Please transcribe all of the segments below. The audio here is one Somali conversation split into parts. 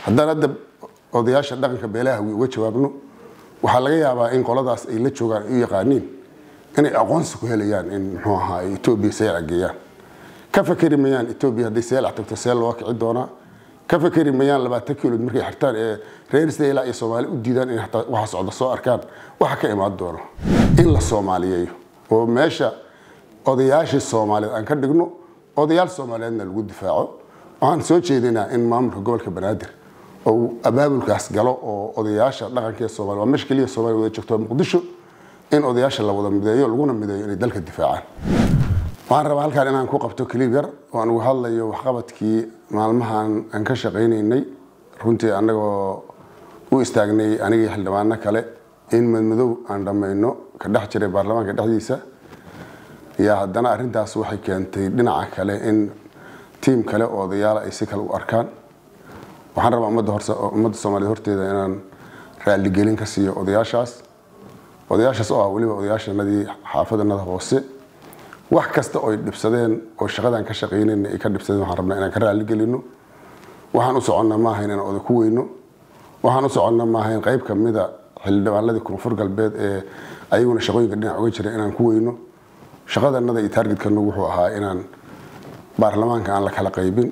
haddaan hadda odayaasha dhaqanka beelaha wi uga jawaabno waxaa laga yaabaa in qoladaas ay la joogaan ay u yaqaaniin inay aqoonsi ku helayaan in muxuu ahaa etoobiya seelac geeyaan ka fakeri mayaan etoobiya hadday seelac tagto seel loo kici doonaa ka fakeri mayaan labaatan kilood markay xirtaan ee reer seela iyo soomaali u diidaan in hataa waxa socda soo arkaan waxa ka imaan doono in la soomaaliyeeyo oo meesha odayaashii soomaaliyeed aan ka dhigno odayaal soomaaliyeedna lagu difaaco waxaan soo jeedinaa in maamulka gobolka banaadir oo abaabulkaas galo oo odayaasha dhaqanka soomaaliya waa meesha keliya soomaaliya wada joogto muqdisho in odayaasha la wada mideeyo laguna mideeyo inay dalka difaacaan waxaan rabaa halkaan inaan ku qabto kaliib yar oo aan uga hadlayo waxqabadkii maalmahan aan ka shaqaynaynay runtii annagoo u istaagnay anigii xildhibaano kale in madmadow aan dhammayno ka dhex jiray baarlamaanka dhexdiisa yaa haddana arrintaas waxay keentay dhinaca kale in tiim kale oo odayaala ay si kale u arkaan waxaan rabaa ummadda ummadda soomaaliyeed horteeda inaan raaligelin ka siiyo odayaashaas odayaashaas oo ah weliba odayaashanadii xaafadanada hoose wax kasta oo ay dhibsadeen oo shaqadan ka shaqaynayna ay ka dhibsadeen waxaan rabnaa inaan ka raaligelino waxaan u soconnaa ma ahayn inaan oda ku weyno waxaan u soconnaa ma ahayn qayb kamida xildhibaanadii koonfur galbeed ee ayaguna shaqooyinka dhinac uga jira inaan ku weyno shaqadanada iyo taargetkana wuxuu ahaa inaan baarlamaanka aan la kala qaybin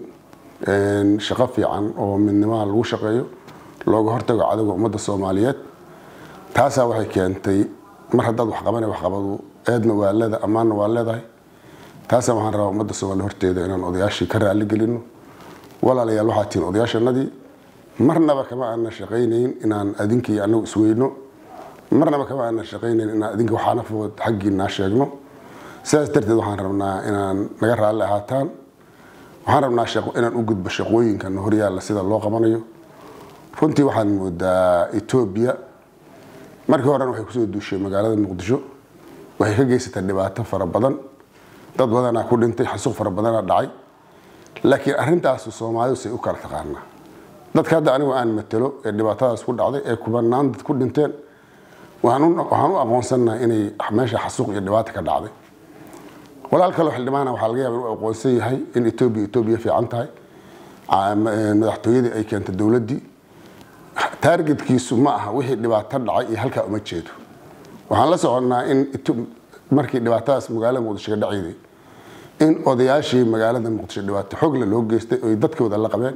shaqo fiican oo midnimaha lagu shaqeeyo looga hortago cadowga ummadda soomaaliyeed taasaa waxay keentay mar haddaad waxqabana waxqabadu eedna waa leedahay ammaanna waa leedahay taasaa waxaan rabaa ummadda soomaaliya horteeda inaan odayaashii ka raali gelino walaalayaal waxaa tihiin odayaashanadii marnaba kama aanan shaqaynayn inaan adinkii anagu isweyno marnaba kama aanan shaqaynayn inaan adinka waxaana food xaggiinaa sheegno sidaas darteed waxaan rabnaa inaan naga raalli ahaataan waxaan rabnaa inaan u gudbo shaqooyinkan horyaalla sida loo qabanayo runtii waxaan moodaa etoobiya markii horena waxay kusoo duushay magaalada muqdisho waxay ka geysatay dhibaato fara badan dad badanaa ku dhintay xasuuq fara badanaa dhacay laakiin arrintaas soomaalidu say u kala taqaanaa dadka hadda anigu aan matelo ee dhibaatadaas ku dhacday ee kubanaan dad ku dhinteen waxaan u aqoonsanaha inay meesha xasuuq iyo dhibaata ka dhacday walaal kaloo xildhibaana waxaa laga yaaba inuu aqoonsan yahay in etoobiya etoobiya fiican tahay madaxtooyadii ay keentay dowladdii taargetkiisu ma aha wixii dhibaato dhacay iyo halkaa uma jeedo waxaan la soconnaa in markii dhibaatadaas magaalada muqdisho ka dhacayday in odayaashii magaalada muqdisho dhibaato xogle loo geystay oy dadkooda la qabeen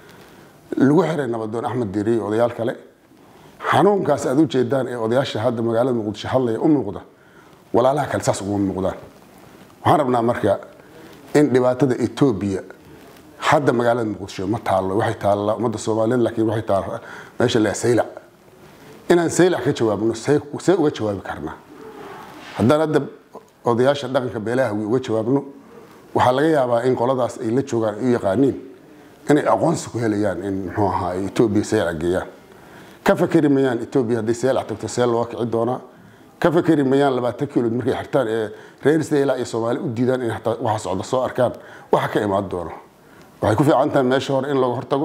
lagu xiray nabadoon axmed diiri iyo odayaal kale xanuunkaas aad u jeedaan ee odayaasha hadda magaalada muqdisho hadlaya u muuqda walaalaha kale saas uguma muuqdaan waxaan rabnaa marka in dhibaatada etoobiya hadda magaalada muqdisho ma taallo waxay taallaa ummadda soomaaliyeed laakiin waxay taallaa meesha la saylac inaan saylac ka jawaabno see uga jawaabi karnaa haddaan hadda odayaasha dhaqanka beelaha wi uga jawaabno waxaa laga yaabaa in qoladaas ay la joogaan ay u yaqaaniin inay aqoonsi ku helayaan in muxuu ahaa etoobiya seelac geeyaan ka fakeri mayaan etoobiya hadday seelac tagto seel loo kici doonaa ka fakeri mayaan labaatan kilood markay xirtaan ee reer seela iyo soomaali u diidaan in hataa waxa socda soo arkaan waxa ka imaan doono waxay ku fiican tahay meesha hore in laga hortago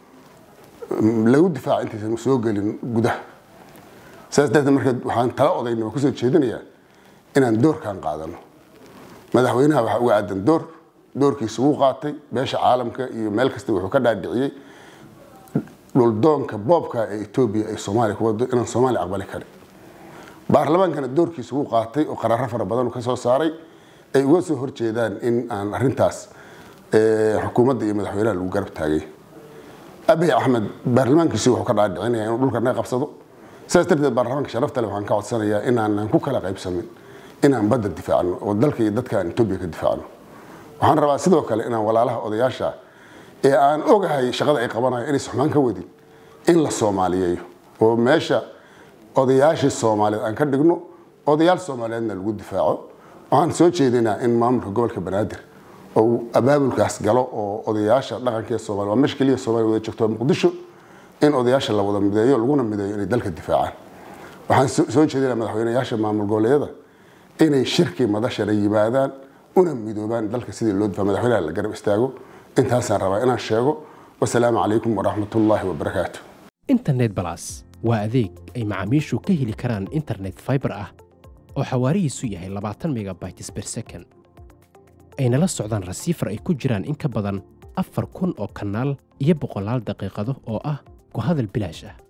lagu difaaca intaysan soo gelin gudaha saas darteed marka waxaan tala odayna waa kusoo jeedinayaa inaan doorkan qaadano madaxweynaha waxaa uga aadan door doorkiisa wuu qaatay beesha caalamka iyo meel kasta wuxuu ka dhaadhiciyey dhuldoonka boobka ee etoobiya ay soomaaliya ku wado inaan soomaaliya aqbali karin baarlamaankana doorkiisa wuu qaatay oo qaraaro fara badan ka soo saaray ay uga soo horjeedaan in aan arrintaas xukuumadda iyo madaxweynaha lagu garab taagay abiy axmed baarlamaankiisi wuxuu ka dhaadhicinaya inuu dhulka naga qabsado sidaas darteed baarlamaanka sharafta leh waxaan ka codsanayaa inaanan ku kala qaybsamin inaan badda difaacno oo dalka iyo dadka aan etoobiya ka difaacno waxaan rabaa sidoo kale inaan walaalaha odayaasha ee aan ogahay shaqada ay qabanayo inaysan xumaan ka wadin in la soomaaliyeeyo oo meesha odayaashii soomaaliyeed aan ka dhigno odayaal soomaaliyeedna lagu difaaco waxaan soo jeedinaa in maamulka gobolka banaadir oo abaabulkaas galo oo odayaasha dhaqanka ee soomaaliya waa meesha keliya soomaaliya wada joogto muqdisho in odayaasha la wada mideeyo laguna mideeyo inay dalka difaacaan waxaan soo jeedinaa madaxweynayaasha maamul goboleedyada inay shirkii madashana yimaadaan una midoobaan dalka sidii loo difaa madaxweynaha la garab istaago intaasaan rabaa inaan sheego wasalaamu calaykum waraxmatullaahi wabarakaatu internet balas waa adeeg ay macaamiishu ka heli karaan internet fiber ah oo xawaarihiisu yahay labaatan megabytes per second ayna la socdaan rasiifar ay ku jiraan in ka badan afar kun oo kanaal iyo boqolaal daqiiqado oo ah ku hadal bilaash ah